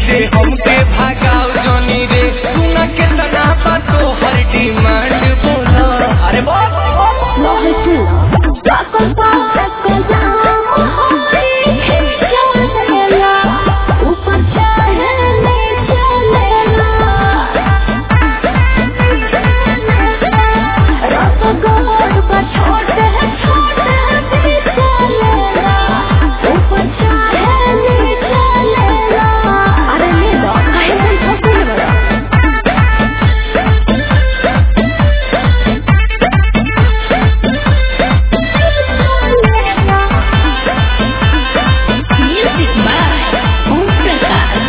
से हमके भागाओ जनी रे सुना के तना बातो हर डिमांड बोला अरे बोल Lohe tu, takon pa takon जाम होई चलेला ऊपर चाहे नीचे लेला रस गोर पर छोटे छोटे भी चलेला ऊपर चाहे नीचे लेला अरे ले लो काहे नहीं फंसे बड़ा Music by Om Prakash.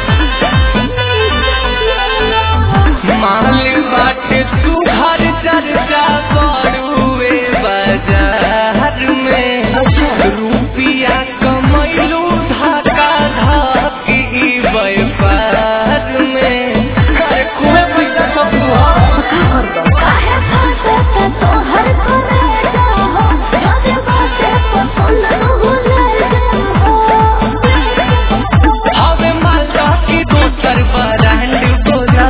माल बाटे तू हर चर्चा करुए बाजार में रुपिया कमैलू धक्का धक्की व्यापार में अरे कुएं पैसा सब तू काहे फंसे तो हर कोने जाओ जब बातें पसंद न हो जाओ हवे मालदा की दोसर ब्रांड बोला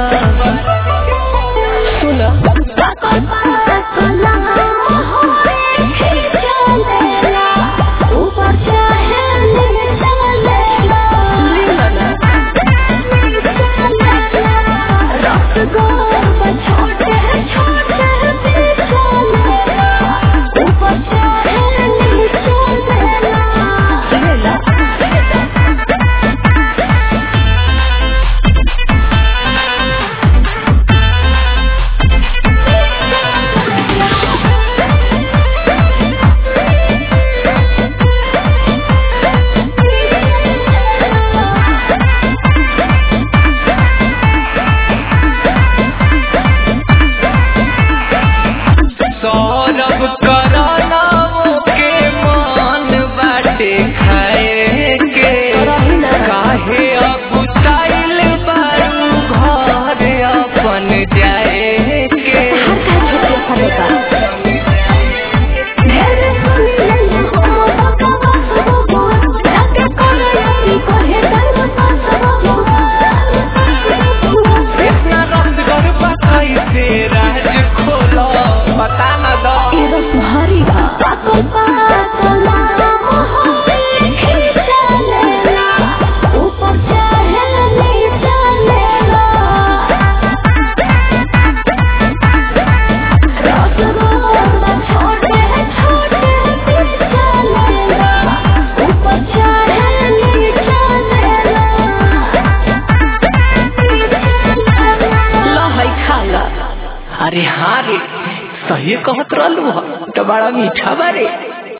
सुना सकल पाकला होए चलेला ऊपर चाहे नीचे लेला रस गोर पर छोटे छोटे भी चलेला ऊपर चाहे नीचे लेला सौरभ कराना के मान बाटे खाए के काहे अगुताइल बारू घर अपन जाए के इतना रसगर बताई से राज खोलो बता न दो ऊपर चाहे नीचे लेला रसगोला छोटे छोटे चलेला ऊपर चाहे नीचे लेला लहई खाला अरे हाँ रे सही कहत रहलू ह तो बड़ा मीठा बारे